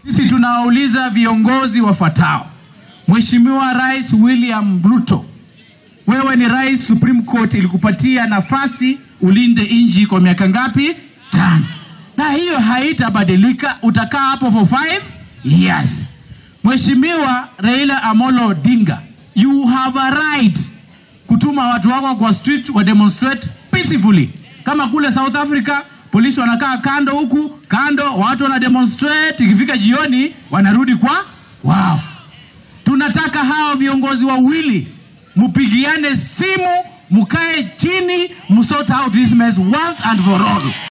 Sisi tunawauliza viongozi wafuatao. Mheshimiwa Rais William Ruto, wewe ni rais, Supreme Court ilikupatia nafasi ulinde nchi kwa miaka ngapi? Tano, na hiyo haitabadilika. Utakaa hapo for five years. Mheshimiwa Raila Amolo Odinga, you have a right kutuma watu wako kwa street wa demonstrate peacefully, kama kule South Africa polisi wanakaa kando huku kando, watu wana demonstrate, ikifika jioni wanarudi kwa wao. Tunataka hao viongozi wawili mupigiane simu, mukae chini, musort out this mess once and for all.